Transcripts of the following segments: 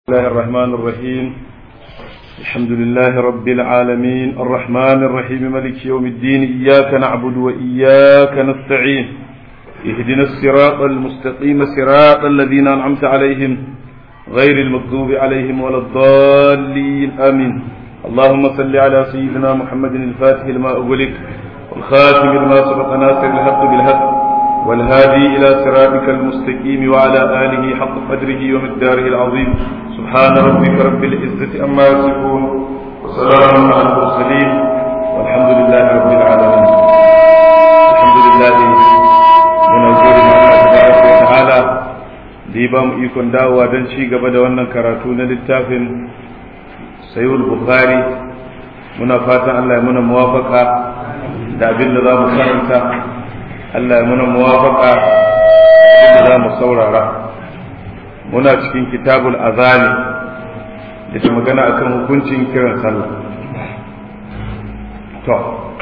الله الرحمن الرحيم الحمد لله رب العالمين الرحمن الرحيم ملك يوم الدين إياك نعبد وإياك نستعين اهدنا الصراط المستقيم صراط الذين أنعمت عليهم غير المغضوب عليهم ولا الضالين آمين اللهم صل على سيدنا محمد الفاتح لما أغلق والخاتم لما سبق ناصر الحق بالحق والهادي إلى صراطك المستقيم وعلى آله حق قدره ومقداره العظيم سبحان ربك رب العزة أما يصفون وسلام على المرسلين والحمد لله رب العالمين الحمد لله من أجل الله تبارك وتعالى da ba mu ikon dawowa don ci gaba da wannan karatu na littafin sayul bukhari muna fatan Allah ya muna muwafaka da abin da za mu karanta Allah ya muna muwafaka da za mu saurara muna cikin kitabul azani da ke magana akan hukuncin kiran sallah to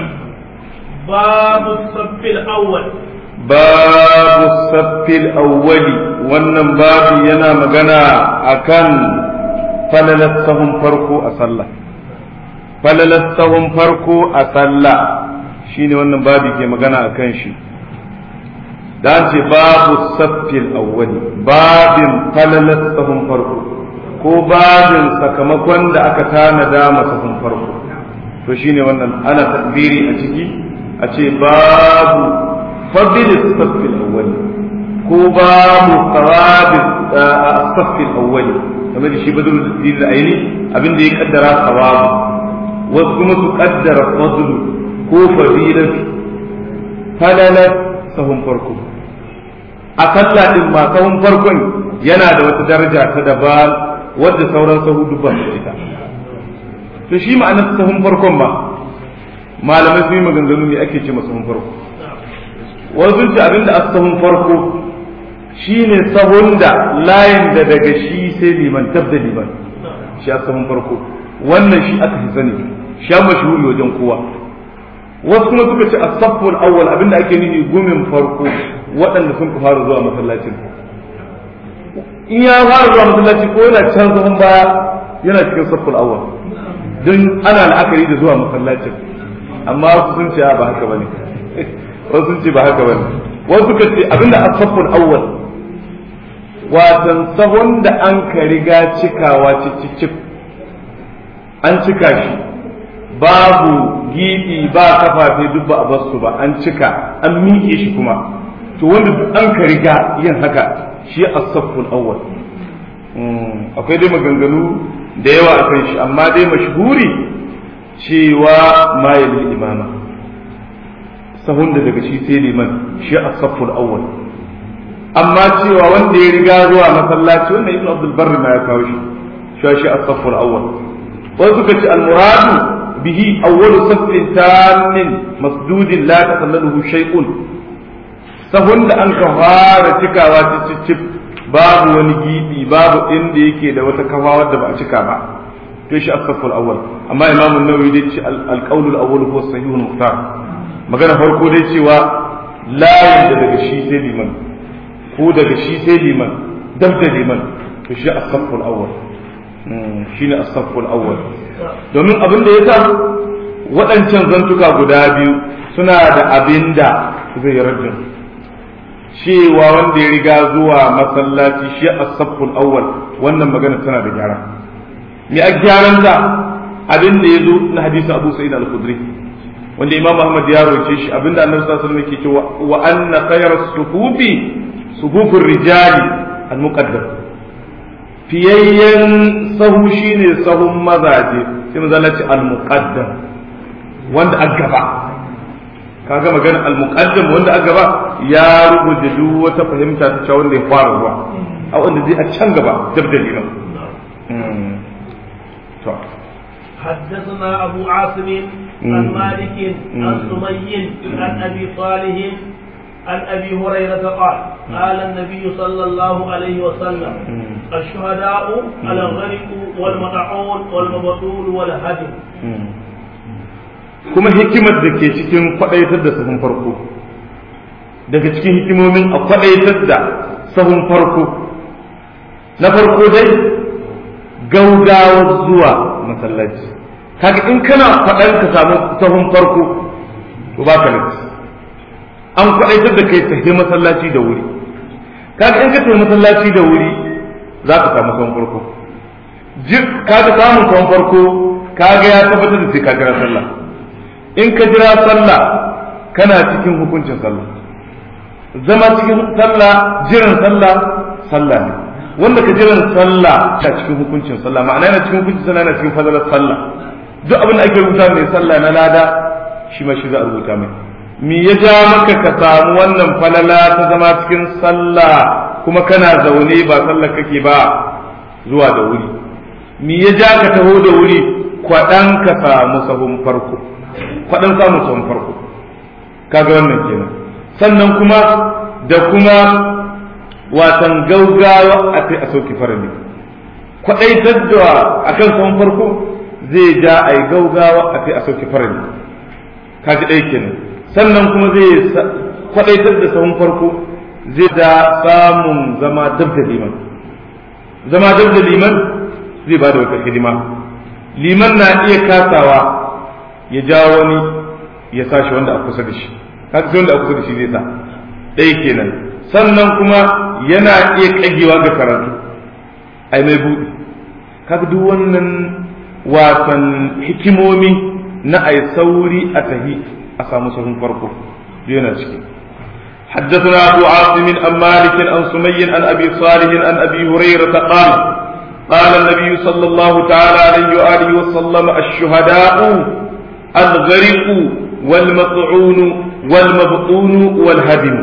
babu saffil awwal babu saffil awwali wannan babu yana magana akan falalar sahun farko a sallah falalar sahun farko a sallah shine wannan babu ke magana akan shi da ce babu saffil awwali babin falalar sahun farko ko babin sakamakon da aka tanada masa sahun farko to shine wannan ana takbiri a ciki a ce babu fadil saffil awwali ko babu tsawabi saffil awwali kamar da shi badul din aini abin da ya kaddara tsawabu wasu kuma su kaddara fadlu ko fadilatu falalar sahun farko a sallah din ma sahun farkon yana da wata daraja ta daban wadda sauran sahu dubban su ita to shi ma'anar sahun farkon ba malamai sun yi maganganu ne ake ce sahun farko wasu ce abinda a sahun farko shine sahun da layin da daga shi sai liman tab da liman shi a sahun farko wannan shi aka fi sani shi a mashhuri wajen kowa wasu kuma suka ce as-safful awwal abinda ake nufi gumin farko waɗanda sun ka fara zuwa masallacin in ya fara zuwa masallaci ko yana can sahun baya yana cikin safful awwal don ana la'akari da zuwa masallacin amma wasu sun ce ba haka bane wasu sun ce ba haka bane wasu suka ce abinda as-safful awwal watan sahun da an ka riga cikawa cicicip an cika shi babu gibi ba kafafe duk ba a basu ba an cika an miƙe shi kuma to wanda duk an ka riga yin haka shi as-safful awwal akwai dai maganganu da yawa a kan shi amma dai mashhuri cewa ma yalil imama sahun da daga shi sai liman shi as-safful awwal amma cewa wanda ya riga zuwa masallaci wannan ibnu abdul barri ma ya kawo shi shi shi as-safful awwal wasu suka ce al-muradu bihi awwalu saffin tamin masdudin la takallaluhu shay'un sahun da an ka fara cikawa cicicip babu wani gibi babu inda yake da wata kafa wadda ba a cika ba to shi as-safful awwal amma imam an-nawawi dai ce al-qawl al-awwal huwa sahihul muhtar magana farko dai cewa layin da daga shi sai liman ko daga shi sai liman dab da liman to shi as-safful awwal shine as-safful awwal domin abin da yasa waɗancan zantuka guda biyu suna da abin da zai rajin cewa wanda ya riga zuwa masallaci shi as-safful awwal wannan magana tana da gyara me a gyaran da abin da ya zo na hadisi Abu Sa'id al-Khudri wanda Imam Ahmad ya roke shi abinda Annabi sallallahu alaihi wasallam yake cewa wa anna khayra sufufi sufufur rijali al-muqaddam fiyayyen sahu shine sahun mazaje sai manzo Allah ce al-muqaddam wanda a gaba kaga magana al-muqaddam wanda a gaba ya rubuta duk wata fahimta ta cewa wanda ya fara ruwa a wanda zai a can gaba dabdali nan to حدثنا أبو عاصم عن مالك عن سمي عن أبي صالح عن أبي هريرة قال قال النبي صلى الله عليه وسلم الشهداء الغرق والمطعون والمبطول والهدم kuma hikimar da ke cikin kwaɗaitar da sahun farko daga cikin hikimomin a kwaɗaitar da sahun farko na farko dai gaugawar zuwa masallaci kaga in kana faɗan ka samu sahun farko to ba ka laifi an kwaɗaitar da kai tafi masallaci da wuri kaga in ka tafi masallaci da wuri za ka samu sahun farko kaga samun sahun farko kaga ya tabbatar da sai ka jira sallah in ka jira sallah kana cikin hukuncin sallah zama cikin sallah jiran sallah sallah ne wanda ka jiran sallah ta cikin hukuncin sallah ma'ana yana cikin hukuncin sallah yana cikin fadalar sallah duk abin da ake rubuta mai sallah na lada shi ma shi za a rubuta mai me ya ja maka ka samu wannan falala ta zama cikin sallah kuma kana zaune ba sallah kake ba zuwa da wuri me ya ja ka taho da wuri kwaɗan ka samu sahun farko kwaɗan samun sahun farko kaga wannan kenan sannan kuma da kuma watan gaugawa a kai a sauki farali kwaɗaitar da akan sahun farko zai ja a yi gaugawa a kai a sauki farali kaji ɗaya kenan sannan kuma zai kwaɗaitar da sahun farko zai da samun zama dab da liman zama dab da liman zai ba da wata hidima liman na iya kasawa ya ja wani ya sa shi wanda a kusa da shi kaga sai wanda a kusa da shi zai sa ɗaya kenan sannan kuma yana iya kagewa ga karatu ai mai buɗi kaga duk wannan wasan hikimomi na ai sauri a tahi a samu sahun farko yana ciki حدثنا أبو عاصم عن مالك عن سمي عن أبي صالح عن أبي هريرة قال قال النبي صلى الله تعالى عليه وآله وسلم الشهداء الغرق والمطعون والمبطون والهدم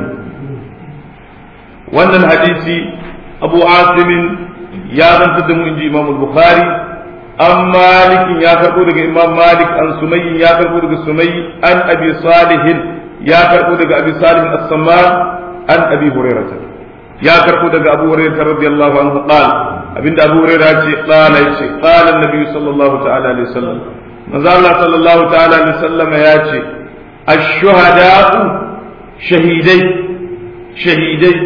وأن الحديث أبو عاصم يا من تدم إنجي إمام البخاري أم مالك يا كربو إمام مالك عن سمي يا كربو سمي عن أبي صالح يا كربو أبي صالح السمان عن أبي هريرة يا كربو أبو هريرة رضي الله عنه قال abinda abu hurairah ce qala yace qala annabi sallallahu ta'ala alaihi wasallam manzo Allah sallallahu ta'ala alaihi wasallam ya ce ash-shuhada'u shahidai shahidai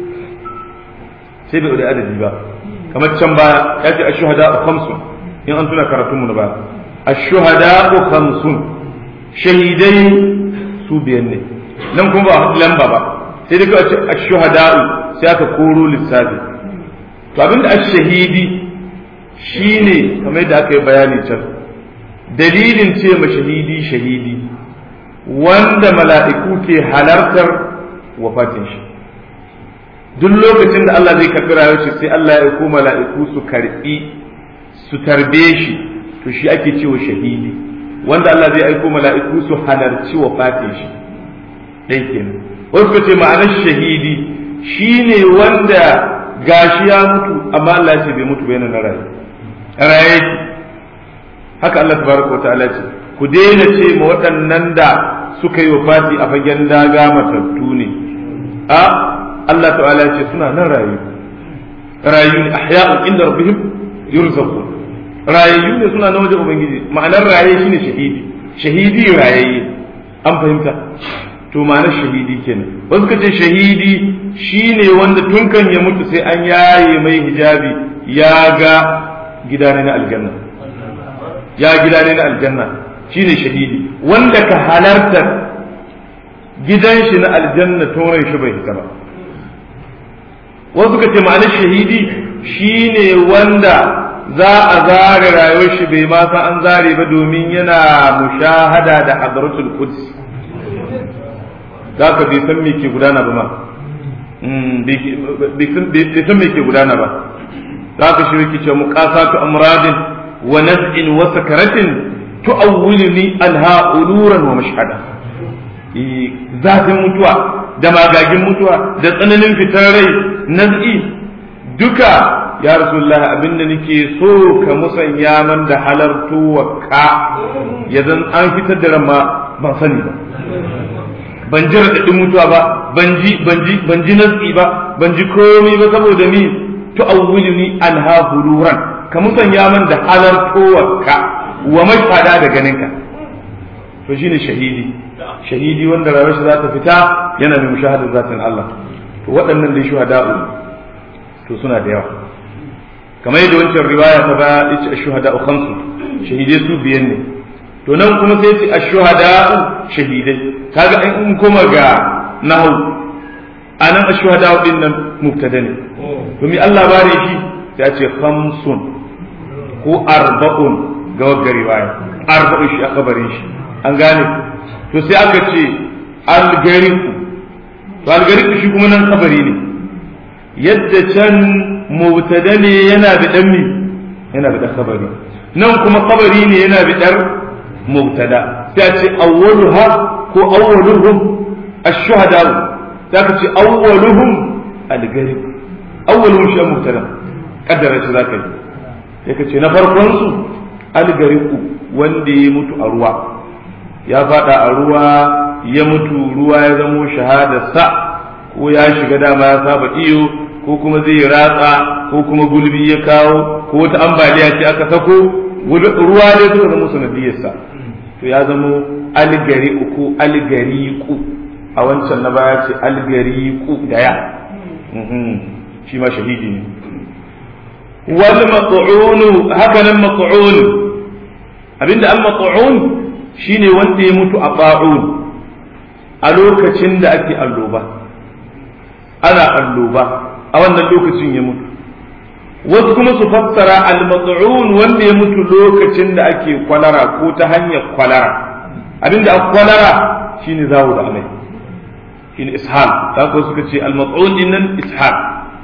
sai bai da adadi ba kamar can baya ya ce ash-shuhada'u khamsun in an tuna karatun mu na baya ash-shuhada'u khamsun shahidai su biyan ne nan kuma ba lamba ba sai dai ka ce ash-shuhada'u sai aka koro lissafi to abinda a shahidi shine kamar yadda aka yi bayani can dalilin ce ma shahidi shahidi wanda mala'iku ke halartar wafatin shi duk lokacin da Allah zai karɓi rayuwar shi sai Allah ya ko mala'iku su karɓi su tarbe shi to shi ake cewa shahidi wanda Allah zai aiko mala'iku su halarci wafatin shi ɗai kenan wasu ce ma'anar shahidi shine wanda gashi ya mutu amma Allah ce bai mutu bai na raye raye ki haka Allah tabaraka wa ta'ala ce ku daina ce ma waɗannan da suka yi wafati a fagen daga matattu ne a Allah ta'ala ce suna nan rayu rayu ne ahya'un inda rabbihim yurzaqu rayu ne suna nan wajen ubangiji ma'anar raye shine shahidi shahidi rayayye an fahimta to ma'anar shahidi kenan wasu ka ce shahidi shine wanda tun kan ya mutu sai an yaye mai hijabi ya ga gida ne na aljanna ya gida ne na aljanna shine shahidi wanda ka halarta gidan shi na aljanna tonon shi bai hita ba wasu ka ce ma'anar shahidi shine wanda za a zare rayuwar shi bai ma san an zare ba domin yana mushahada da hadratul quds za ka bai san me ke gudana ba ma bai san me ke gudana ba za ka shi rikice muqasatu amradin wa naz'in wa sakaratin tu'awwiluni anha uluran wa mashhada zafin mutuwa da magagin mutuwa da tsananin fitar rai naz'i duka ya rasulullah abinda nake so ka musanya man da halartu wa ka ya zan an fitar da ran ma ban sani ba ban ji raɗaɗin mutuwa ba ban ji ban ji ban ji natsi ba ban ji komai ba saboda ni tu'awwiluni anha huluran ka musanya man da halartowarka wa mashhada da ganinka to shine shahidi shahidi wanda rayuwar za ta fita yana da mushahadar zatin Allah to waɗannan dai shuhada'u to suna da yawa kamar yadda wancan riwaya ta ba yace ash-shuhada khamsu shahidai su biyan ne to nan kuma sai yace ash-shuhada shahidai kaga in kuma ga nahwu anan ash-shuhada din nan mubtada ne to mi Allah bare shi sai ce khamsun ko arba'un ga wagga riwaya arba'un shi aka barin shi an gane to sai aka ce algariku to algariku shi kuma nan kabari ne yadda can mubtada ne yana da dan mi yana da kabari nan kuma kabari ne yana da dar mubtada sai a ce awwaluha ko awwaluhum ash-shuhada sai aka ce awwaluhum algariku awwaluhum shi mubtada kaddara shi zaka yi sai ka ce na farkon su algariku wanda ya mutu a ruwa ya fada a ruwa ya mutu ruwa ya zamo shahadarsa ko ya shiga dama ya saba iyo ko kuma zai ratsa ko kuma gulbi ya kawo ko wata ambaliya ce aka sako ruwa ne suka zama sanadiyarsa to ya zamo algariku ko algariku a wancan na baya ce algariku da ya shi ma shahidi ne wal mat'un haka nan mat'un abinda al mat'un shine wanda ya mutu a ba'un a lokacin da ake alloba ana alloba a wannan lokacin ya mutu wasu kuma su fassara al mat'un wanda ya mutu lokacin da ake kwalara ko ta hanyar kwalara abinda a kwalara shine zawo da amai shine ishal ta ko suka ce al mat'un dinnan ishal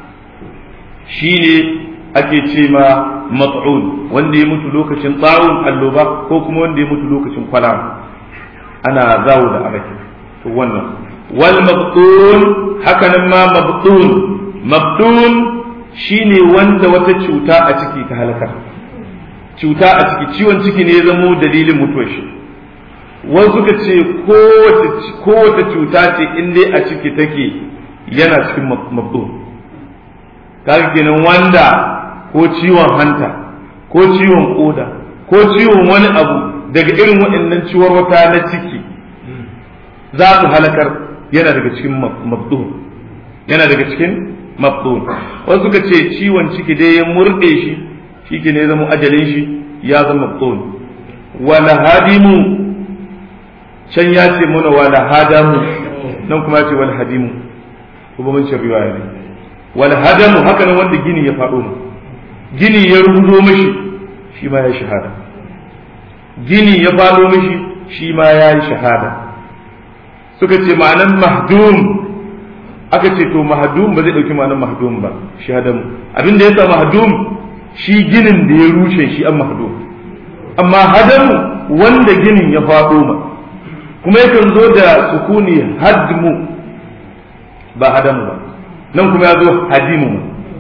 shine ake ce ma mat'un wanda ya mutu lokacin tsawon alloba ko kuma wanda ya mutu lokacin kwalara ana zawo da abaki to wannan wal mabtun haka nan ma mabtun mabtun shine wanda wata cuta a ciki ta halakar cuta a ciki ciwon ciki ne ya zamo dalilin mutuwar shi wasu suka ce kowace cuta ce in dai a ciki take yana cikin mabtun kaga kenan wanda ko ciwon hanta ko ciwon koda ko ciwon wani abu daga irin waɗannan ciwon wata na ciki za su halakar yana daga cikin mabdun yana daga cikin mabdun wasu suka ce ciwon ciki dai ya murɗe shi shi ke ne zama ajalin shi ya zama mabdun wala hadimu can ya ce mana wala hadamu nan kuma ya ce wala hadimu kuma mun ce riwaya ne wal hadamu haka nan wanda gini ya faɗo mu gini ya rubuto mishi shi ma ya shahada gini ya faɗo mishi shi ma ya yi shahada suka ce ma'anan mahdum aka ce to mahdum ba zai ɗauki ma'anan mahdum ba shi hadamu abin da ya sa mahdum shi ginin da ya rushe shi an mahdum amma hadamu wanda ginin ya faɗo ma kuma yakan zo da sukuni hadmu ba hadamu ba nan kuma ya zo hadimu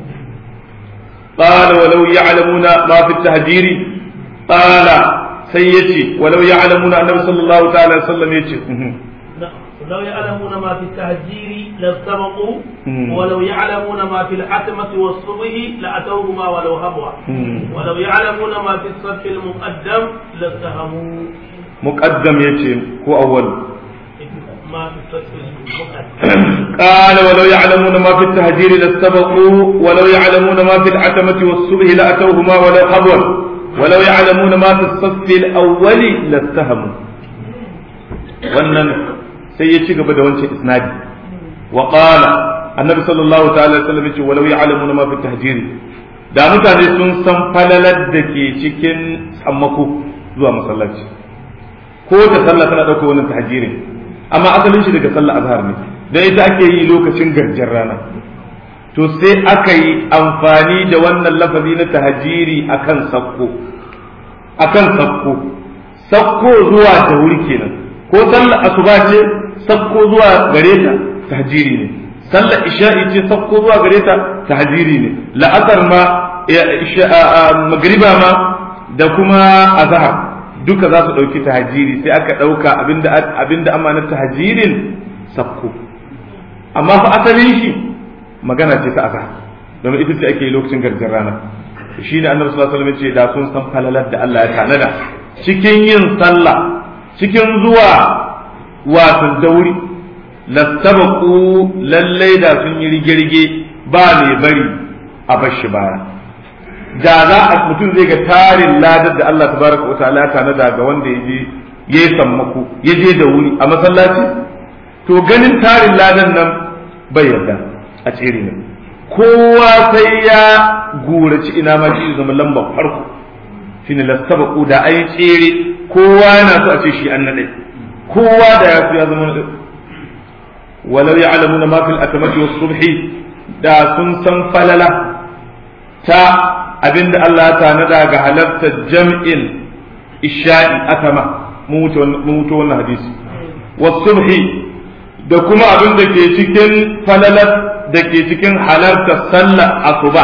قال ولو يعلمون ما في التهجير قال سيتي ولو يعلمون النبي صلى الله تعالى وسلم يتي لو يعلمون ما في التهجير لاستبقوا ولو يعلمون ما في الحتمة والصبح لأتوهما ولو هبوا ولو يعلمون ما في الصف المقدم لاستهموا مقدم يتي هو أول ما في الصف المقدم قال ولو يعلمون ما في التهجير لاستبقوا ولو يعلمون ما في العتمة والصبح لأتوهما ولو حبوا ولو يعلمون ما في الصف الأول لاتهموا wannan sai ya ci gaba da wancan isnadi wa qala annabi sallallahu ta'ala alaihi wasallam yace walau ya'lamuna ma fi tahjir da mutane sun san falalar da ke cikin sammako zuwa masallaci ko ta sallah tana dauka wannan tahjirin amma asalin shi daga sallah azhar ne dan ita ake yi lokacin garjar rana to sai aka yi amfani da wannan lafazi na tahajiri akan sakko akan sakko sakko zuwa da wuri kenan ko sallar asuba ce sakko zuwa gare ta tahajiri ne sallar isha'i ce sakko zuwa gare ta tahajiri ne la'asar ma magriba ma da kuma azhar duka za su ɗauki tahajiri sai aka ɗauka abinda abinda amanar tahajirin sakko amma fa asalin shi magana ce ta azhar domin ita ce ake yi lokacin garjar rana shi ne annabi sallallahu alaihi wasallam ce da sun san falalar da Allah ya tanada cikin yin sallah cikin zuwa wato dauri lastabaqu lallai da sun yi rige-rige ba mai bari a bashi baya da za a mutum zai ga tarin ladar da Allah tabaraka wa ta'ala tanada ga wanda ya je ya sammako ya je da wuri a masallaci to ganin tarin ladan nan bai yarda a tsere ne kowa sai ya guraci ina ma shi zama lambar farko shine lastabaqu da ai tsere kowa yana so a ce shi an nade kowa da ya so ya zama walau ya'lamuna ma fil atamati was subhi da sun san falala ta abinda Allah ya tanada ga halartar jam'in isha'i atama mun wuce wannan hadisi was subhi da kuma abin da ke cikin falalar da ke cikin halartar sallar asuba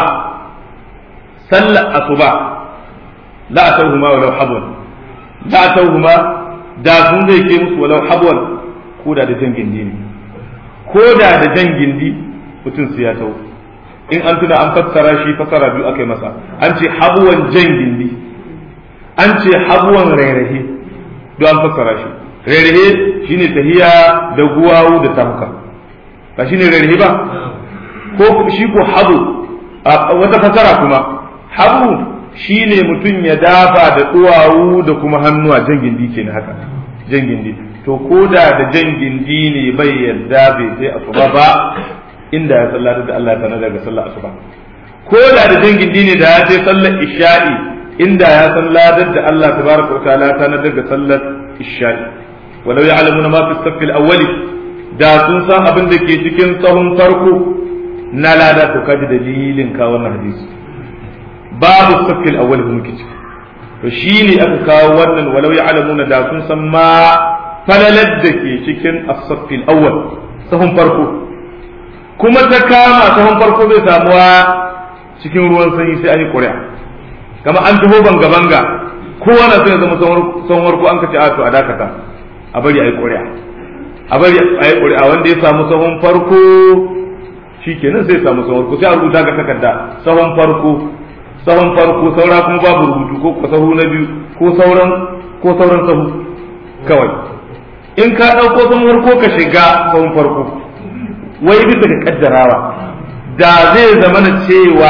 sallar asuba la atawhuma walau habwan la atawhuma da sun zai ke musu walau habwan ko da da jan gindi ne ko da da jan gindi mutum su ya tawo in an tuna an fassara shi fassara biyu aka yi masa an ce habwan jan gindi an ce habwan rairahi don an fassara shi rairahe shine tahiya da guwawu da tamka ba shine rairahe ba ko shi ko habu wata fasara kuma habu shine mutum ya dafa da duwawu da kuma hannuwa jan gindi ke na haka jan gindi to ko da da jan gindi ne bai yarda bai sai asuba ba inda ya sallata da Allah ta daga sallar asuba ko da da jan gindi ne da ya sai sallar isha'i inda ya san ladar da Allah tabaraka wa ta'ala ta daga sallar isha'i walau ya'lamuna ma fi saff al-awwal da sun san abin da ke cikin tsahon farko na lada to kaji dalilin ka wannan hadisi babu saff al-awwal muke ciki to shine aka kawo wannan walau ya'lamuna da sun san ma falalar da ke cikin as-saff al-awwal tsahon farko kuma ta kama tsahon farko bai samuwa cikin ruwan sanyi sai an yi ƙuri'a kama an taho banga banga kowa na so ya zama tsawon farko an ka ce a to a dakata a bari a yi ƙuri'a a bari a yi ƙuri'a wanda ya samu sahun farko shi kenan sai samu sahun farko sai a rubuta ga takarda sahun farko sahun farko saura kuma babu rubutu ko sahu na biyu ko sauran ko sauran sahu kawai in ka ɗauko sahun farko ka shiga sahun farko wai bisa ga kaddarawa da zai zama na cewa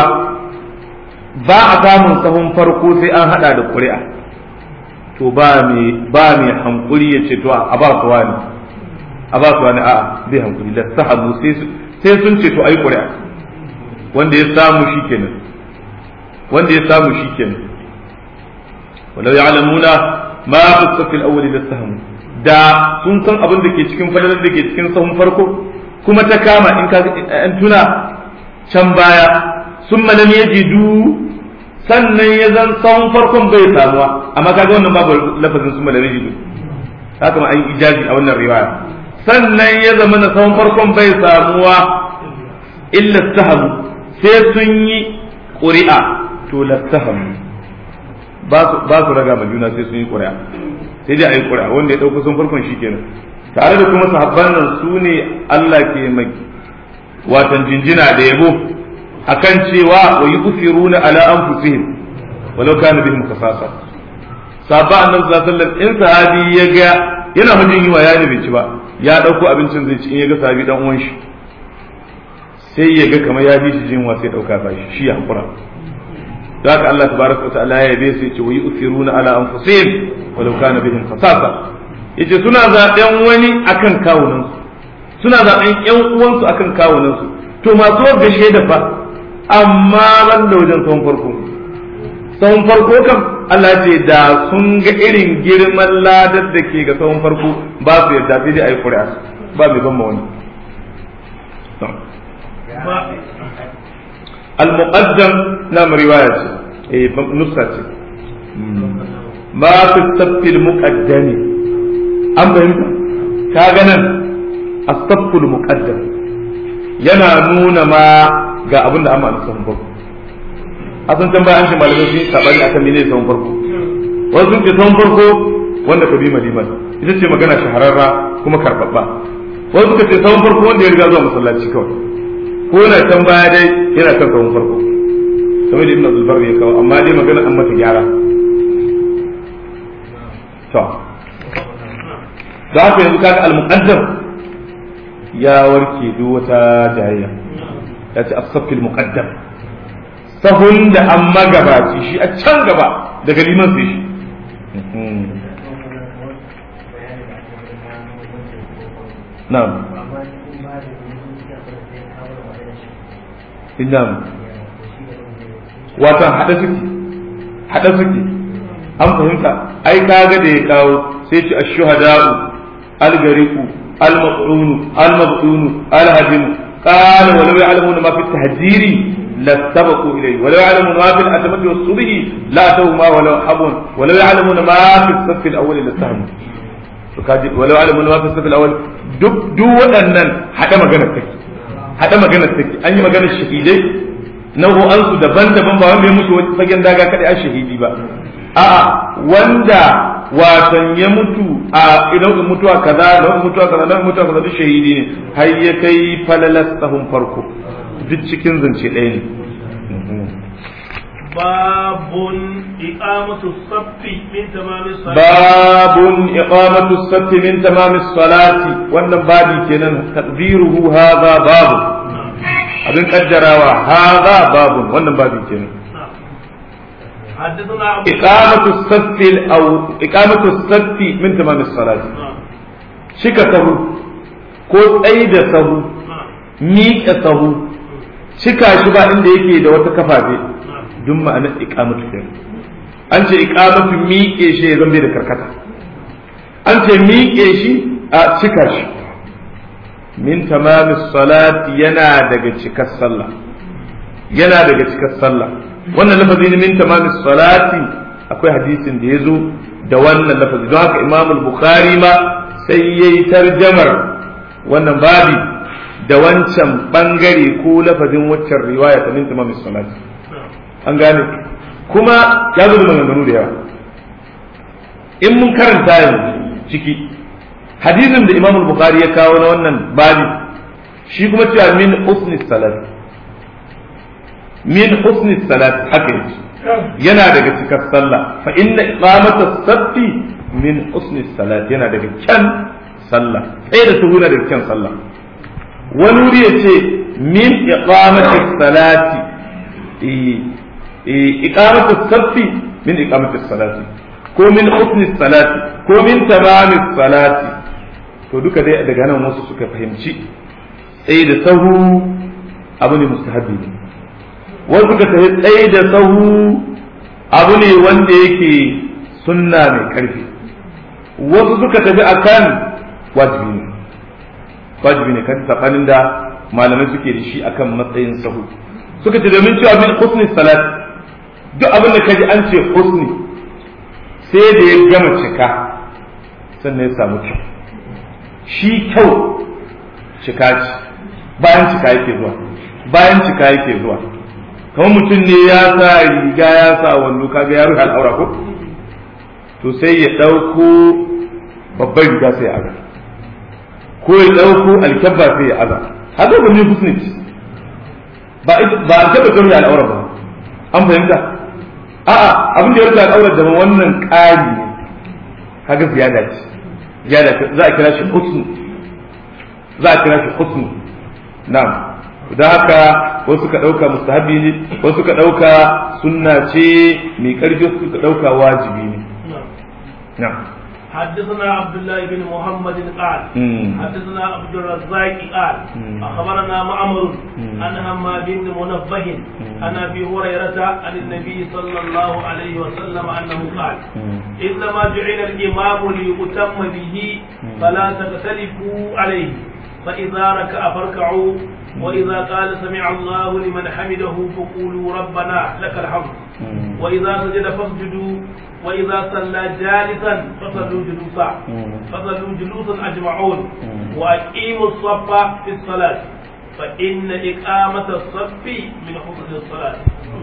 ba a samun sahun farko sai an hada da ƙuri'a to ba mai ba mai hankuri ya ce to a ba su wani a ba su wani a bai hankuri la sahabu sai sun ce to ai ƙuri'a wanda ya samu shikenan wanda ya samu shikenan walau ya'lamuna ma fi safil awwali da sahamu da sun san abin da ke cikin fadalar da ke cikin sahun farko kuma ta kama in ka an tuna can baya sun malam yajidu sannan ya zan tsawon farkon bai samuwa amma kaga wannan babu lafazin su malami jidu haka ma an yi ijazi a wannan riwaya sannan ya zama na tsawon farkon bai samuwa illa sahabu sai sun yi ƙuri'a to lasahamu ba su raga ma juna sai sun yi ƙuri'a sai dai a yi ƙuri'a wanda ya ɗauka sun farkon shi kenan tare da kuma sahabban nan su ne Allah ke mai watan jinjina da yabo akan cewa wa yusiruna ala anfusihim walau kana bihim khasasa sabba annabi sallallahu alaihi wasallam in sahabi ya ga yana hujin yiwa ya ne bai ci ba ya dauko abincin zai ci in ya ga sahabi dan uwan shi sai ya ga kamar ya bi shi jinwa sai dauka ba shi shi ya hakura da haka Allah tabaraka wa ta'ala ya yabe sai ce wa yusiruna ala anfusihim walau kana bihim khasasa yace suna zaben wani akan kawunansu suna zaben yan uwansu akan kawunansu to masu gashe da fa amma ban da wajen sahun farko sahun farko kam Allah ce da sun ga irin girman ladar da ke ga sahun farko ba su yarda sai dai a yi ƙuri'a ba mai ban wani al-muqaddam na riwaya ce eh nusa ce ma fi saffil muqaddami an fahimta ka ganin as-safful muqaddam yana nuna ma ga abin da amma sahun farko a san can bayan shi malamai sun sabani akan mene sahun farko wasu sun ce sahun farko wanda ka bi maliman ita ce magana shahararra kuma karbabba wasu suka ce sahun farko wanda ya riga zuwa masallaci kawai ko yana can baya dai yana kan sahun farko kamar da ibn abdul bar ya kawo amma dai magana an mata gyara to da haka yanzu kaga al-muqaddam ya warke duk wata jayayya ya ce as-saffil muqaddam sahun da an magabaci shi a can gaba daga liman sai shi na'am na'am watan hada suke hada suke an fahimta ai kaga da ya kawo sai ce ash-shuhada'u al-gariqu al-maqrunu al-mabtunu al-hadimu قال ولو يعلمون ما في التهجير لاستبقوا إليه ولو يعلمون ما في الأتمة والصبح لا أتوا ما ولو حبون ولو يعلمون ما في الصف الأول لاستهموا ولو يعلمون ما في الصف الأول duk duk waɗannan haɗa maganar take haɗa maganar take an yi maganar shahidai nau'o'an su daban-daban ba wanda ya mutu fagen daga kaɗai a shahidi ba a'a wanda watan ya mutu a nau'in mutuwa kaza nau'in mutuwa kaza nau'in mutuwa kaza duk shahidi ne har ya kai falalas sahun farko duk cikin zance ɗaya ne باب إقامة الصف من تمام الصلاة باب إقامة الصف من تمام الصلاة wannan babi kenan taqdiruhu hadha bab abin kaddarawa hadha bab wannan babi kenan حدثنا أبو إقامة الصف أو إقامة الصف من تمام الصلاة شك سهو ko tsayi da sahu miƙe sahu cika shi ba inda yake da wata kafafe duk ma'anar iqamatu kenan an ce iqamatu miƙe shi ya zambe da karkata an ce miƙe shi a cika shi min tamamis salati yana daga cikar sallah yana daga cikar sallah wannan lafazi ne min tamamis salati akwai hadisin da ya zo da wannan lafazi don haka imam bukhari ma sai yayi tarjamar wannan babi da wancan bangare ko lafazin waccan riwaya ta min tamamis salati an gane kuma ya zo da maganganu da yawa in mun karanta yanzu ciki hadisin da imam bukhari ya kawo na wannan babi shi kuma cewa min husni salat min husni salat haka yake yana daga cikar sallah fa inna iqamata saffi min husni salat yana daga kyan sallah sai da su yana daga kyan sallah wani wuri ya ce min iqamati salati iqamatu saffi min iqamati salati ko min husni salati ko min tamami salati to duka dai daga nan wasu suka fahimci tsaye da sahu abu ne mustahabi ne wasu suka tafi tsaye da sahu abu ne wanda yake sunna mai karfi wasu suka tafi akan wajibi ne wajibi ne kan tsakanin da malamai suke da shi akan matsayin sahu suka ce domin cewa min husni salat duk abin da kaji an ce husni sai da ya gama cika sannan ya samu kyau shi kyau cika ce bayan cika yake zuwa bayan cika yake zuwa kamar mutum ne ya sa riga ya sa wando kaga ya rufe al'aura ko to sai ya ɗauko babbar riga sai ya aza ko ya ɗauko alkyabba sai ya aza haka ba ne husni ba ba alkyabba ta rufe al'aura ba an fahimta a'a abin da ya rufe al'aura da wannan ƙari ne kaga ziyada ce ziyada za a kira shi husnu za a kira shi husnu na'am don haka wasu ka ɗauka mustahabi ne wasu ka ɗauka sunna ce mai ƙarfi wasu ka ɗauka wajibi ne na'am حدثنا عبد الله بن محمد قال حدثنا عبد الرزاق قال اخبرنا معمر عن همام بن منبه عن ابي هريره عن النبي صلى الله عليه وسلم انه قال انما جعل الامام ليؤتم به فلا تختلفوا عليه فاذا ركع فاركعوا واذا قال سمع الله لمن حمده فقولوا ربنا لك الحمد واذا سجد فاسجدوا وإذا صلى جالسا فصلوا جلوسا فصلوا جلوسا أجمعون وأقيموا الصف في الصلاة فإن إقامة الصف من حسن الصلاة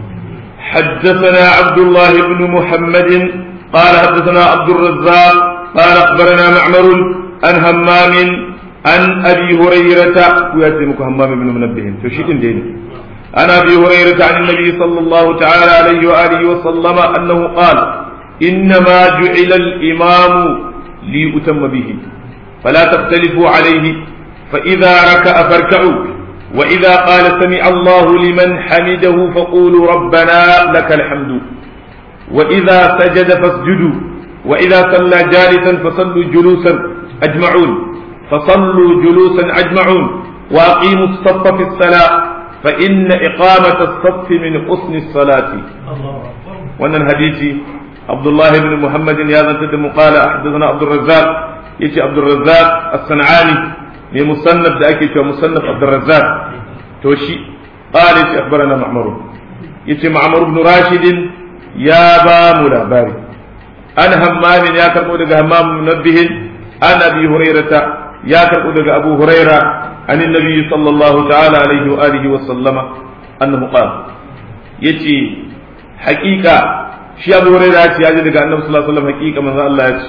حدثنا عبد الله بن محمد قال حدثنا عبد الرزاق قال أخبرنا معمر عن همام عن أبي هريرة ويأتيك همام بن منبه تشيء ديني عن أبي هريرة عن النبي صلى الله تعالى عليه وآله وسلم أنه قال إنما جعل الإمام ليؤتم به فلا تختلفوا عليه فإذا ركع فاركعوا وإذا قال سمع الله لمن حمده فقولوا ربنا لك الحمد وإذا سجد فاسجدوا وإذا صلى جالسا فصلوا جلوسا أجمعون فصلوا جلوسا أجمعون وأقيموا الصف في الصلاة فإن إقامة الصف من حسن الصلاة وأن الحديث عبد الله بن محمد يا ذا قال حدثنا عبد الرزاق يجي عبد الرزاق الصنعاني لمصنف ده أكيد مصنف عبد الرزاق توشي قال يجي أخبرنا معمر يجي معمر بن راشد يا بام لاباري أنا همام يا كربو همام منبه عن أبي هريرة يا كربو أبو هريرة عن النبي صلى الله تعالى عليه وآله وسلم أنه قال يجي حقيقة shi abu hurairah ya ce ya ji daga annabi sallallahu alaihi wasallam hakika manzo Allah ya ce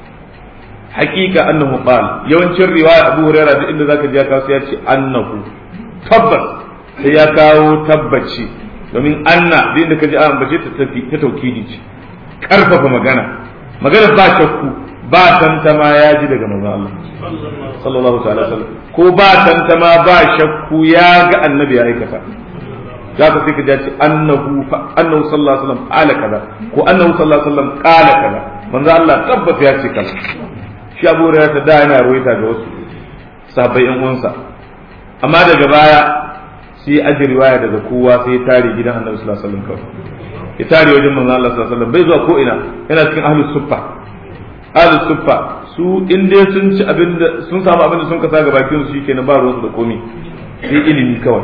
hakika annahu qal yawancin riwaya abu hurairah duk inda zaka ji ya kawo ya ce annahu tabbas sai ya kawo tabbaci domin anna duk inda ka ji an bace ta tafi ta taukidi ce karfafa magana magana ba shakku ba tantama ya ji daga manzo Allah sallallahu ta'ala wasallam ko ba tantama ba shakku ya ga annabi ya aikata za ka sai ka ce annahu annahu sallallahu alaihi wasallam qala kaza ko annahu sallallahu alaihi wasallam qala kaza manzo Allah tabbata ya ce kaza shi Abu Hurairah ta da yana ruwaita ga wasu sahabbai yan uwansa amma daga baya sai aji riwaya daga kowa sai ya tare gidan Annabi sallallahu alaihi wasallam kawai ya tare wajen manzo Allah sallallahu alaihi wasallam bai zuwa ko ina yana cikin ahlus suffa ahlus suffa su in dai sun ci abin da sun samu abin da sun kasa ga bakin su shikenan ba ruwansu da komai sai ilimi kawai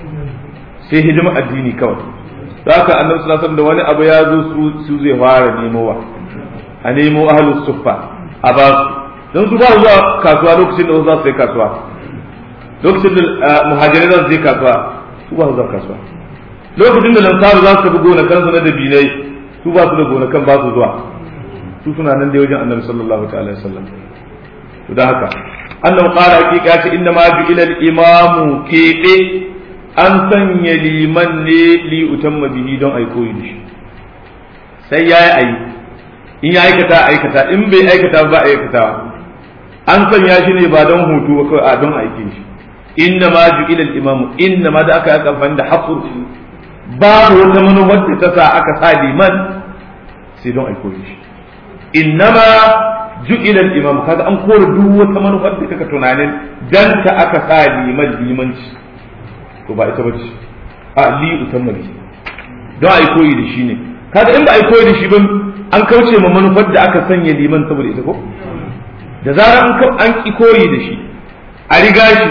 sai hidima addini kawai da haka annabi sallallahu alaihi da wani abu ya zo su su zai fara nemowa a nemo ahlus suffa a ba su don su ba zuwa kasuwa lokacin da wasu za su yi kasuwa lokacin da muhajirai za su je kasuwa su ba su zuwa kasuwa lokacin da lansaru za su tafi gonakan su na dabinai su ba su da gonakan ba su zuwa su suna nan da wajen annabi sallallahu ta'ala alaihi wasallam to da haka annabi qala hakika ce inna ma bi ila al-imamu kebe an sanya liman ne li utamma bihi don ai koyi da shi sai yayi ayi in ya aikata aikata in bai aikata ba aikata an sanya shi ne ba don hutu ba kawai a don aiki shi inna ma ju'ila al-imam inna ma da aka yi amfani da hafur babu wata manufar da ta sa aka sa liman sai don ai koyi shi inna ma ju'ila al-imam kaga an kore duk wata manufar da kaka tunanin dan ta aka sa liman limanci to ba ita bace a li utamma bi don ai koyi da shi ne kaga in ba ai koyi da shi ba an kauce ma manufar da aka sanya liman saboda ita ko da zarar an an ki koyi da shi a riga shi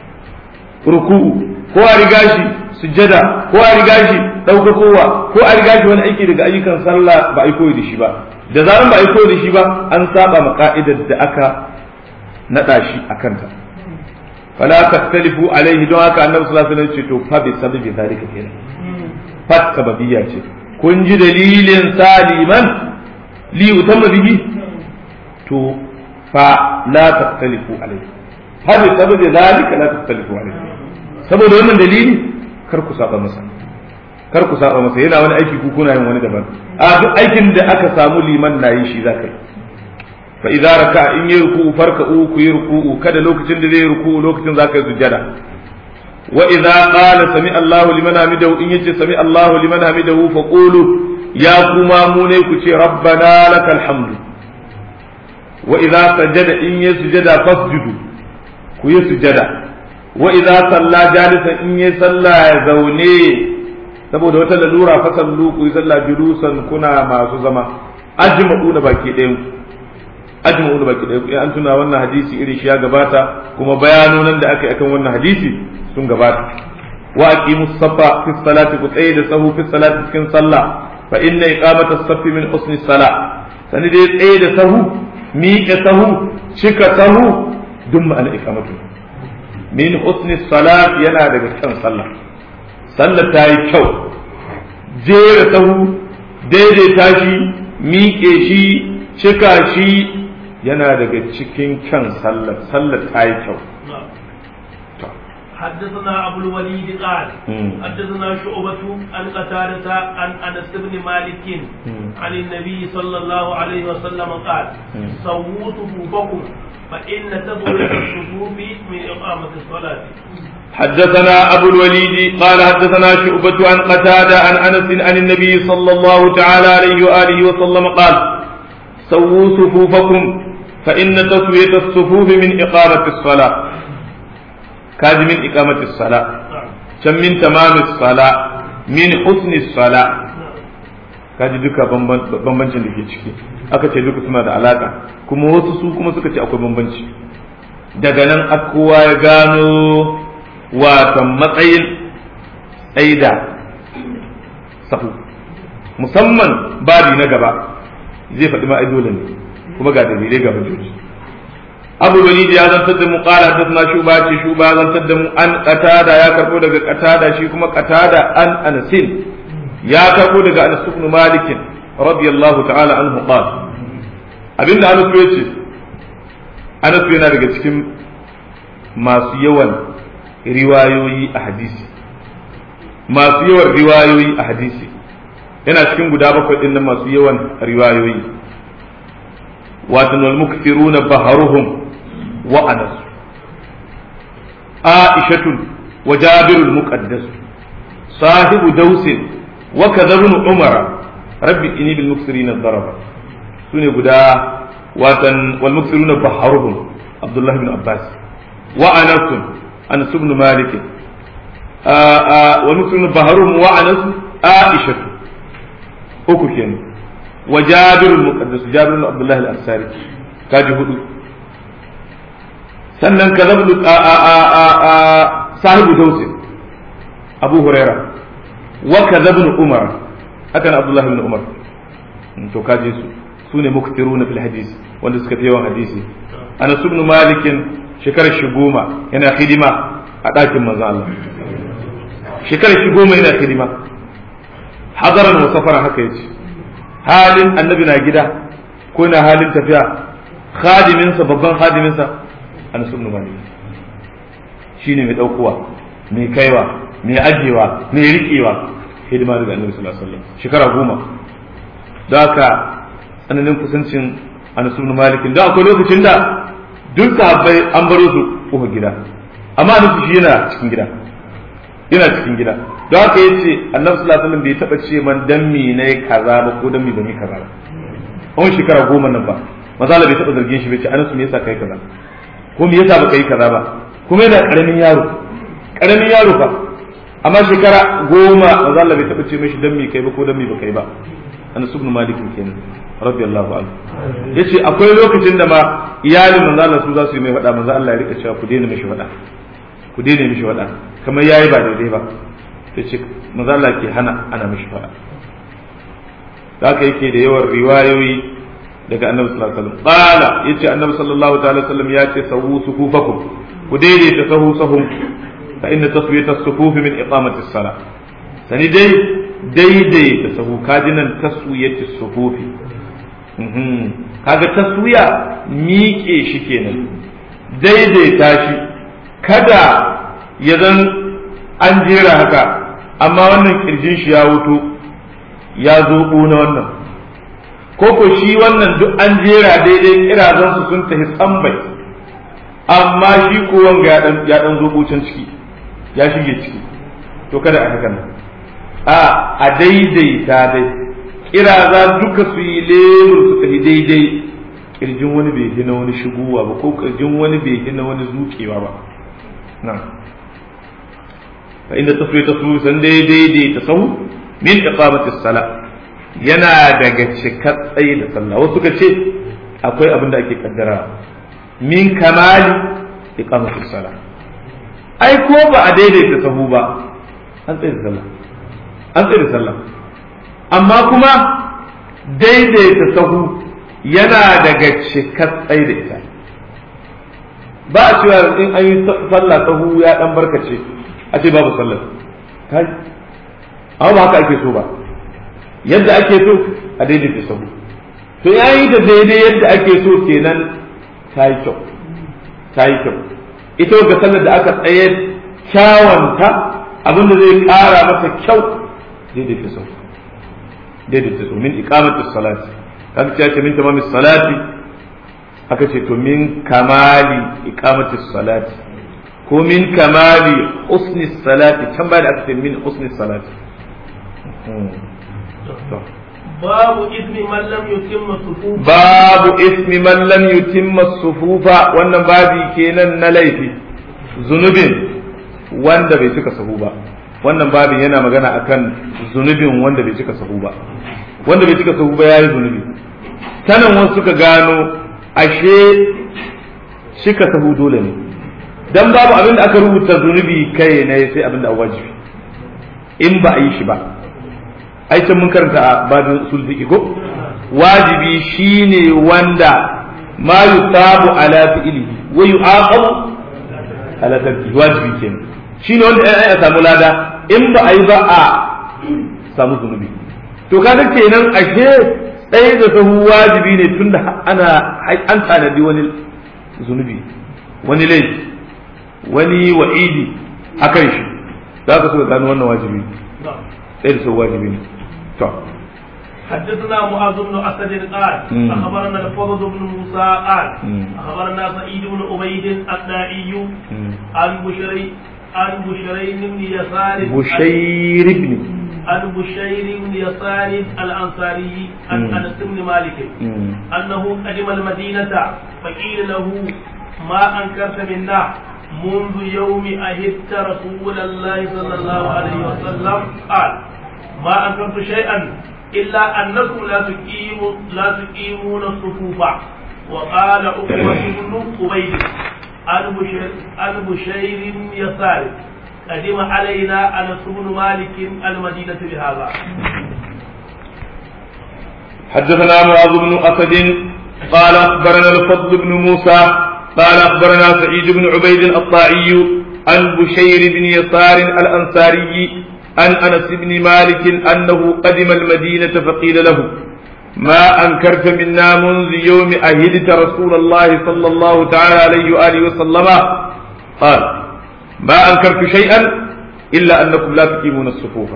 ruku'u ko a riga shi sujjada ko a riga shi daukakowa ko a riga shi wani aiki daga ayyukan sallah ba ai koyi da shi ba da zarar ba ai koyi da shi ba an saba ma ka'idar da aka nada shi akan ta fala taktalifu alaihi don haka annabi sallallahu alaihi wasallam ce to fa bi sababi zalika kenan fat sababiyya ce kun ji dalilin saliman li utamma bihi to fa la taktalifu alaihi fa bi sababi zalika la taktalifu alaihi saboda wannan dalili kar ku saba masa kar ku saba masa yana wani aiki ku kuna yin wani daban a duk aikin da aka samu liman na yi shi zaka yi fa idza raka in yi ruku'u farka'u ku yi ruku'u kada lokacin da zai ruku'u lokacin zaka yi sujjada wa idza qala sami Allahu liman hamidahu in yace sami Allahu liman hamidahu fa qulu ya kuma mu ne ku ce rabbana lakal hamdu wa idza sajada in yi sujada fasjudu ku yi sujada wa idza salla jalisan in yi sallah ya zaune saboda wata lalura fa sallu ku yi sallah julusan kuna masu zama ajma'u na baki ɗayan ku ajma'u na baki ɗayan ku an tuna wannan hadisi irin shi ya gabata kuma bayanonan da aka yi akan wannan hadisi sun gabata wa aqimu safa fi salati ku tsaye da sahu fi salati cikin sallah fa inna iqamata as-saffi min husni salah sani dai tsaye da sahu miƙe sahu cika sahu duk ma'ana iqamatu min husni salat yana daga kan sallah sallah ta yi kyau jera sahu daidaita shi miƙe shi cika shi yana daga cikin kyan sallah sallah ta yi kyau حدثنا أبو الوليد قال حدثنا شعبة عن قتادة عن أنس بن مالك عن النبي صلى الله عليه وسلم قال سووا صفوفكم فإن تضوية الصفوف من إقامة الصلاة حدثنا أبو الوليد قال حدثنا شعبة عن قتادة عن أنس عن النبي صلى الله تعالى عليه وآله وسلم قال سووا صفوفكم فإن تسوية الصفوف من إقامة الصلاة كاد من إقامة الصلاة كم من تمام الصلاة من حسن الصلاة kaji duka bambancin da ke ciki aka ce duka suna da alaka kuma wasu su kuma suka ce akwai bambanci daga nan kowa ya gano watan matsayin tsaida sahu musamman babi na gaba zai faɗi ma dole ne kuma ga dalilai ga hujjoji abu wani ya zantar da mu qala hadathna shuba ce shuba ya zantar da mu an qatada ya karbo daga qatada shi kuma qatada an anasin ya karbo daga anas ibn malik radiyallahu ta'ala anhu qala abinda anas ya ce anas yana daga cikin masu yawan riwayoyi a hadisi masu yawan riwayoyi a hadisi yana cikin guda bakwai din nan masu yawan riwayoyi watan wal mukthiruna baharuhum wa anas aishatun wa jabirul muqaddas sahibu dausin wa kadhabun umar rabbi inni bil mukthirina daraba sune guda watan wal mukthiruna baharuhum abdullah ibn abbas wa anas anas ibn malik wal mukthiruna baharuhum wa anas aishatu uku kenan wa jabirul muqaddas jabirul abdullah al-ansari kaji hudu sannan ka zablu sahibu dausi abu huraira wa ka zabnu umar hakan abdullah ibn umar to kaji su su ne muktiruna fil hadisi wanda suka fi yawan hadisi anas ibn malik shekarar shi goma yana hidima a ɗakin manzo Allah shekarar shi goma yana hidima hadaran wa safaran haka yace halin annabi na gida ko na halin tafiya khadiminsa babban khadiminsa anas ibn malik shine mai daukowa mai kaiwa mai ajewa mai riƙewa hidima daga annabi sallallahu alaihi wasallam shekara goma da haka tsananin kusancin anas ibn malik da akwai lokacin da duk sahabbai an baro su uku gida amma anas shi yana cikin gida yana cikin gida don haka yace annabi sallallahu alaihi wasallam bai taba ce man dan mi ne kaza ba ko dan mi ban yi kaza ba on shekara goma nan ba masala bai taba zargin shi bai ce anas me yasa kai kaza ko me yasa baka yi kaza ba kuma yana karamin yaro karamin yaro fa amma shekara goma masala bai taba ce mishi dan mi kai ba ko dan mi baka yi ba anas ibn malik kenan radiyallahu anhu yace akwai lokacin da ma iyalin manzo Allah su za su yi mai faɗa manzo Allah ya rika cewa ku daina mishi faɗa ku daina mishi faɗa kamar yayi ba daidai ba ta ce maza Allah ke hana ana mishi fara haka yake da yawan riwayoyi daga annabi sallallahu alaihi wasallam qala yace annabi sallallahu ta'ala wasallam ya ce sawu sufufakum ku daidaita sahu sahum fa inna taswiyata as-sufuf min iqamati as-salah sani dai daidaita sahu kajinan taswiyati as-sufuf kaga taswiya miƙe shi kenan daidaita shi kada ya zan an jera haka amma wannan kirjin shi ya wuto ya zo na wannan koko shi wannan duk an jera daidai kirazan su sun tafi tsambai amma shi ko wanga ya dan ya dan zo can ciki ya shige ciki to kada a haka nan a a daidaita dai kiraza duka su yi lemur su tafi daidai kirjin wani bai hina wani shigowa ba ko kirjin wani bai hina wani zukewa ba na'am فإن التصوير تصوير سندي دي دي تصو من إقامة الصلاة yana daga cikar tsaye da sallah wasu suka ce akwai abin da ake kaddara min kamali iqamatus sala ai ko ba a daidaita sahu ba an tsaye da sallah an tsaye da sallah amma kuma daidaita sahu yana daga cikar tsaye da ita ba a cewa in an yi sallah sahu ya dan barkace a ce babu sallar kai amma ba haka ake so ba yadda ake so a daidaita sahu to ya yi da daidai yadda ake so kenan ta yi kyau ta yi kyau ita ga sallar da aka tsaye kyawanta abinda zai kara masa kyau daidaita sahu daidaita sahu min iqamati salati kaga ce ce min tamamis salati aka ce to min kamali iqamati salati ko min kamali husni salati can ba da aka ce min husni salati babu ismi man lam yutimma sufufa babu ismi man lam yutimma sufufa wannan babi kenan na laifi zunubin wanda bai cika sahu ba wannan babin yana magana akan zunubin wanda bai cika sahu ba wanda bai cika sahu ba yayi zunubi tanan wasu suka gano ashe cika sahu dole ne dan babu abin da aka rubuta zunubi kai ne sai abin da wajibi in ba a yi shi ba ai can mun karanta a babin usul fiqh ko wajibi shine wanda ma yusabu ala fi'lihi wa yu'aqabu ala tarki wajibi kenan shine wanda ai a samu lada in ba a yi ba a samu zunubi to kaga kenan ashe tsaye da sahu wajibi ne tunda ana an tanadi wani zunubi wani laifi wani wa'idi akan shi za ka so gano wannan wajibi tsaye da sahu wajibi ne to حدثنا معاذ بن اسد قال مم. اخبرنا الفضل بن موسى قال مم. اخبرنا سعيد بن عبيد الدائي مم. عن بشري عن بشرين بن يسار بشير ابن عن بشير بن يسار الانصاري عن مم. انس بن مالك مم. انه قدم المدينه فقيل له ما انكرت منا منذ يوم أهدت رسول الله صلى الله عليه وسلم قال ما أنكرت شيئا إلا أنكم لا تقيموا لا تقيمون الصفوف وقال عقبة بن أبي عن بشير عن بشير يسار قدم علينا أنس بن مالك المدينة بهذا حدثنا معاذ بن أسد قال أخبرنا الفضل بن موسى قال أخبرنا سعيد بن عبيد الطائي عن بشير بن يسار الأنصاري عن أنس بن مالك أنه قدم المدينة فقيل له ما أنكرت منا منذ يوم أهلت رسول الله صلى الله تعالى عليه وآله وسلم قال ما أنكرت شيئا إلا أنكم لا تقيمون الصفوف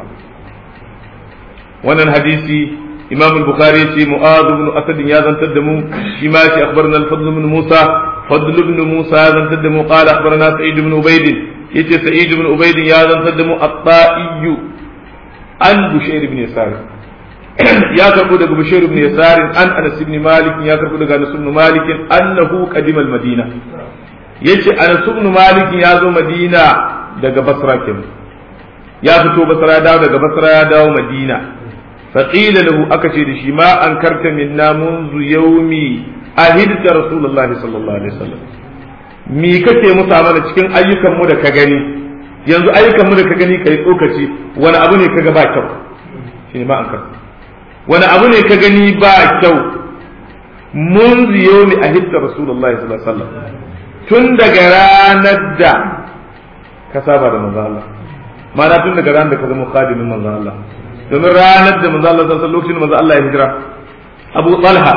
wannan hadisi imam al-bukhari ce mu'adh ibn asad ya zantar da mu shi ma ce akhbarna al-fadl ibn musa fadl ibn musa ya zantar da mu qala akhbarna sa'id ibn ubayd yace sa'id ibn ubayd ya zantar da mu at-ta'i an bushayr ibn yasar ya karbo daga bushayr ibn yasar an anas ibn malik ya karbo daga anas ibn malik annahu qadima al-madina yace anas ibn malik ya zo madina daga basra kenan ya fito basra ya dawo daga basra ya dawo madina فقيل له أكشي شي ما أنكرت منا منذ يومي أهدت رسول الله صلى الله عليه وسلم mi kake musa mana cikin ayyukan mu da ka gani yanzu ayyukan mu da ka gani kai tsokaci wani abu ne kaga ba kyau shine ma ankar wani abu ne ka gani ba kyau mun ziyo mi ahidda rasulullahi sallallahu alaihi wasallam tun daga ranar da ka saba da manzo Allah ma'ana tun daga ranar da ka zama khadimin manzo Allah domin ranar da manzo Allah sallallahu lokacin da manzo Allah ya hijira Abu Talha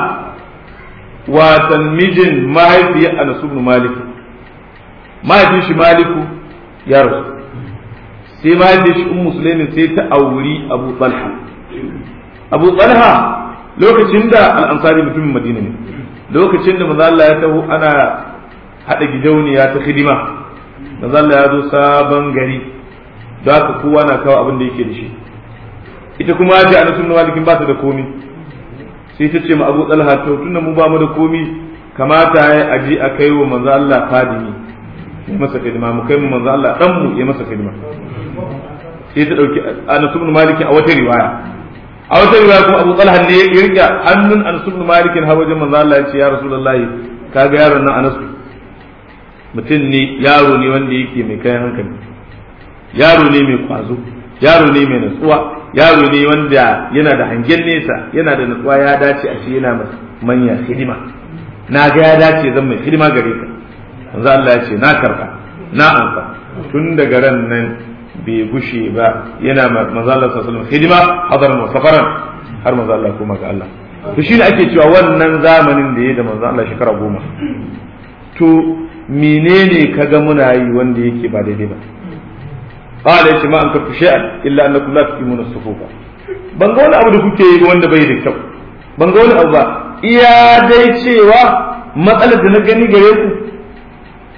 watan mijin mahaifiyar Anas ibn Malik mahaifin shi Maliku ya rasu sai mahaifin shi Ummu Sulaimin sai ta auri Abu Talha Abu Talha lokacin da al-Ansari mutumin Madina ne lokacin da manzo Allah ya taho ana hada gidauniya ta hidima manzo Allah ya zo sabon gari da haka kowa na kawo abin da yake da shi ita kuma ji ana sunna malikin ba ta da komi sai ta ce ma Abu Talha to tunda mu ba mu da komi kamata ya aji a kai wa manzo Allah fadimi ya masa khidma mu kai mu manzo Allah dan mu ya masa khidma sai ta dauki Anas ibn Malik a wata riwaya a wata riwaya kuma Abu Talha ne ya rike hannun Anas ibn Malik har wajen manzo Allah ya ce ya Rasulullahi kaga yaron nan Anas mutum ne yaro ne wanda yake mai kayan hankali yaro ne mai kwazo yaro ne mai natsuwa yaro ne wanda yana da hangen nesa yana da natsuwa ya dace a shi yana manya hidima na ga ya dace zan mai hidima gare ka manzo Allah ya ce na karba na amsa tun daga ran nan bai gushe ba yana manzo Allah sallallahu alaihi wasallam hidima hadaran wa safaran har manzo Allah kuma ga Allah to shine ake cewa wannan zamanin da ya da manzo Allah shekara goma to menene kaga muna yi wanda yake ba daidai ba قال يا ما أنكرت شيئا إلا أنكم لا تقيمون الصفوف ban ga wani abu da kuke yi wanda bai da kyau ban ga wani abu ba iya dai cewa matsalar da na gani gare ku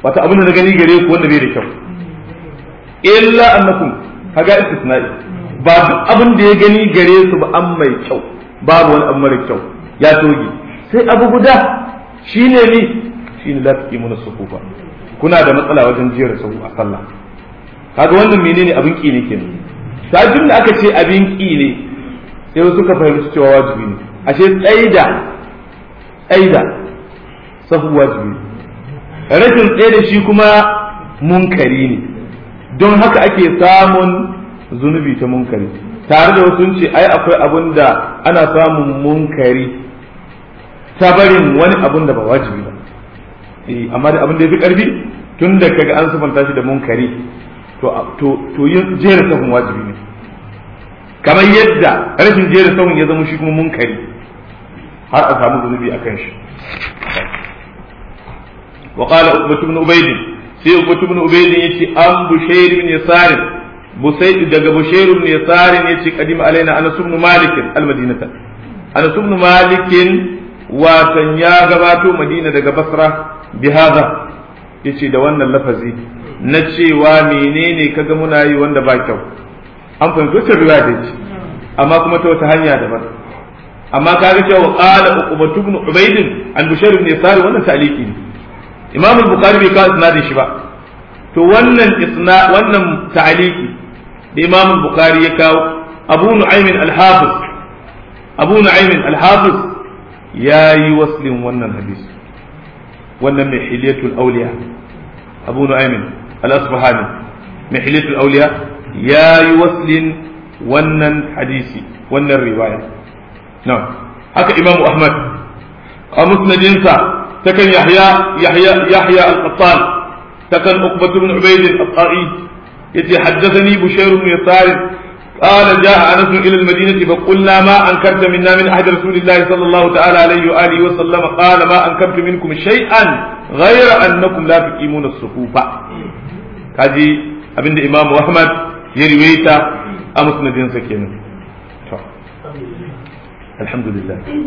wata abin da na gani gare ku wanda bai da kyau illa annakum kaga istisna'i ba duk abin da ya gani gare su ba an mai kyau babu wani abu mara kyau ya toge sai abu guda shine ni shine la tuqimuna sufufa kuna da matsala wajen jera sahu a sallah kaga wannan menene abin ki ne kenan sajin da aka ce abin ki ne sai wasu suka fahimci cewa wajibi ne ashe tsaida tsaida sahu wajibi ne rashin tsaye da shi kuma munkari ne don haka ake samun zunubi ta munkari tare da wasu ce ai akwai abun da ana samun munkari ta barin wani abun da ba wajibi ba amma da abin da ya fi karfi tun da kaga an sufanta shi da munkari to to yin jera sahun wajibi ne kamar yadda rashin jera sahun ya zama shi kuma munkari har a samu zunubi akan shi وقال عقبة بن عبيد sai Ubbatu ibn Ubayd yace an Bushayr ibn Yasar Busayd daga Bushayr ibn Yasar yace qadim alaina Anas ibn Malik al-Madinata Anas ibn Malik watan ya gabato Madina daga Basra bi hada yace da wannan lafazi na cewa menene kaga muna yi wanda ba kyau an fahimci wata riwaya da ce amma kuma ta wata hanya daban amma kaga cewa qala Ubbatu ibn Ubayd an Bushayr ibn Yasar wannan ta'liqi ne imam al-bukhari bai kawo isnadin shi ba to wannan isna wannan ta'aliki da imam al-bukhari ya kawo abu nu'aymin al-hafiz abu nu'aymin al-hafiz yayi waslin wannan hadisi wannan mai hilyatul awliya abu nu'aymin al-asbahani mai hilyatul awliya yayi waslin wannan hadisi wannan riwaya na'am haka imam ahmad a musnadinsa تكن يحيى يحيى يحيى القطان تكن عقبة بن عبيد الطائي يتي حدثني بشير بن يسار قال جاء انس الى المدينه فقلنا ما انكرت منا من احد رسول الله صلى الله تعالى عليه واله وسلم قال ما انكرت منكم شيئا غير انكم لا تقيمون الصفوف كاجي abinda imamu ahmad ya riwaita a musnadinsa kenan alhamdulillah